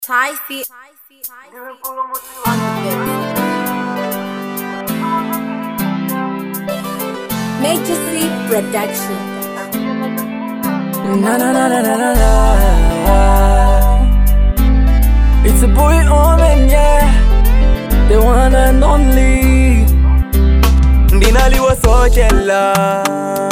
Thai feet on the bed. Major C Production. Na na na na na na na. It's a boy Omen, yeah, the one and only. ndinaliwosochela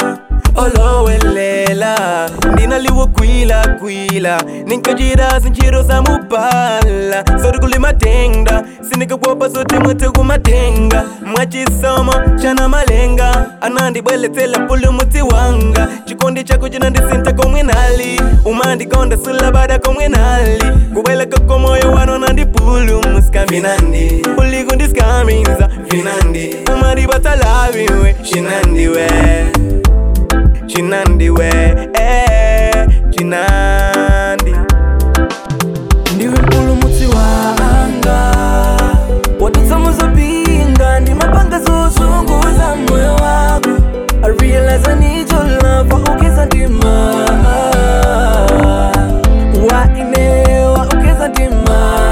olowelela ndinaliwokwila kwila ninkajira zinjiro za mupala sori kulimatenga sinikakwopa sote mwete kumatenga mwachisomo chana malenga anandibweletsela pulumuti wanga chikondi chako chinandisinta komwenali umandikonda sula bada komwenali kubweleka komoyo wano nandipulumuska vinandi ulikundiskaminza vinandi umadibatalaviwe chinandiwe chinandiwe eh, chinandi ndiwe mpulumutsi wanga watutsamuzopinga ndimapanga zozunguza moyo wako I realize I need your love waukeza ndima waine waukeza ndima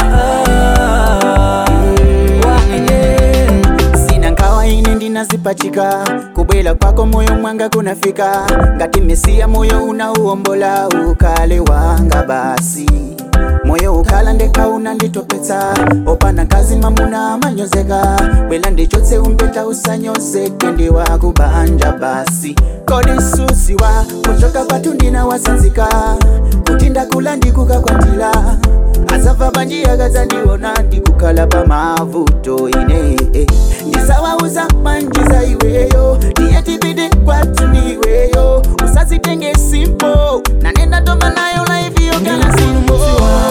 waine sina nkawaine ndinazipachika kubwela kwako moyo mwanga kunafika ngati mesiya moyo unauombola ukale wanga basi moyo ukala ndeka unanditopetsa opana kazi mamuna amanyozeka bwela ndichotse umpeta usanyozeke ndiwakubanja basi kodi susiwa kuchoka kwatu ndinawasanzika kuti ndakula ndikukakwatila azava banjia gazandiona ndikukhala pamavuto ine eh. ndisawauza manjiza iweyo ndiyetibidi kwatu ndiweyo usazitenge simpo nanenda toma nayo laiviyo kana simpo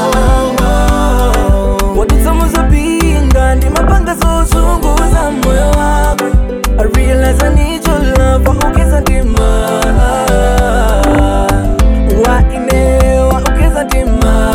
watutsamuzopinga ndimapanga zozunguza moyo wako I realize I need your love waukeza ndima waine waukeza ndima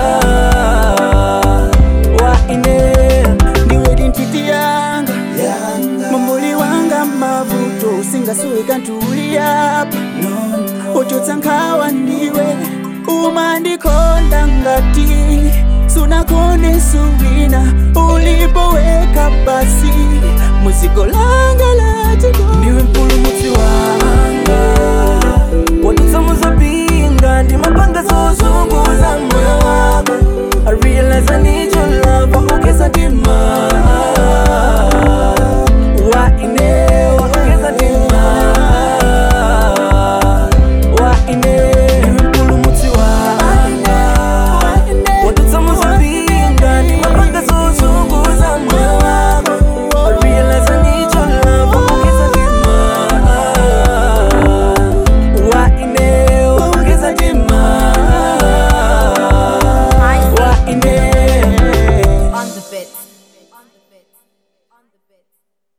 waine ndiwedi ntiti yanga mumbuli wanga mavuto usingasuwika ntuliyapa uchotsa nkhawa ndiwe umandikonda ngati sunakone suwina ulipoweka basi muziko langa latiko ndiwe mpulumutsi wanga watutsamuzopinga ndimapanga zozunguza moyo